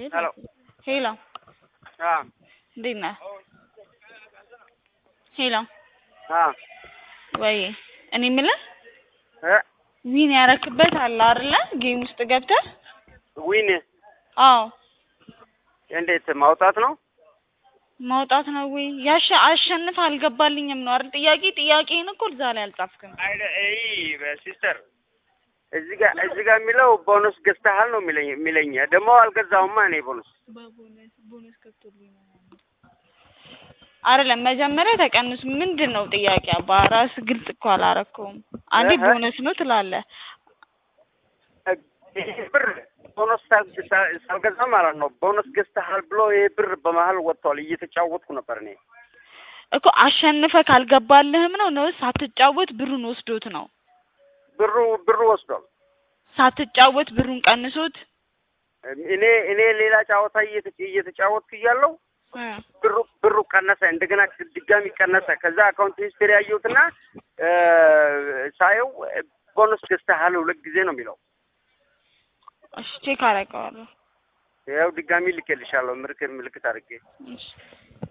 ሄሎ ሄሎ አ እንዴት ነህ? ሄሎ አ ወይ እኔ የምልህ እ ዊን ያረክበት አለ አይደለ? ጌም ውስጥ ገብተህ ዊን አዎ እንዴት ማውጣት ነው? ማውጣት ነው ወይ ያሸ አሸንፍ አልገባልኝም ነው አይደል? ጥያቄ ጥያቄን እኮ እዛ ላይ አልጻፍክም። አይደ አይ ሲስተር እዚህ ጋር እዚህ ጋር የሚለው ቦነስ ገዝተሃል ነው የሚለኝ የሚለኝ ደግሞ አልገዛሁማ እኔ ቦነስ በቦነስ ቦነስ ገብቶልኝ ነው አይደለም። መጀመሪያ ተቀንስ ምንድን ነው ጥያቄ? አባ ራስ ግልጽ እኮ አላረከውም። አንዴ እህ። ቦነስ ነው ትላለህ። ይሄ ብር ቦነስ ሳል- ሳል- ሳልገዛ ማለት ነው። ቦነስ ገዝተሃል ብሎ ይሄ ብር በመሀል ወጥቷል። እየተጫወትኩ ነበር እኔ እኮ አሸንፈ ካልገባልህም ነው ነው ሳትጫወት ብሩን ወስዶት ነው ብሩ ብሩ ወስዷል። ሳትጫወት ብሩን ቀንሶት እኔ እኔ ሌላ ጨዋታ እየተ- እየተጫወትኩ እያለሁ እ ብሩ ብሩ ቀነሰ። እንደገና ድጋሚ ቀነሰ። ከዛ አካውንት ሂስትሪ ያየሁትና እ ሳየው ቦነስ ገዝተሃል ሁለት ጊዜ ነው የሚለው። እሺ ቼክ አደርገዋለሁ። ያው ድጋሚ ልኬልሻለሁ ምልክት ምልክት አድርጌ እሺ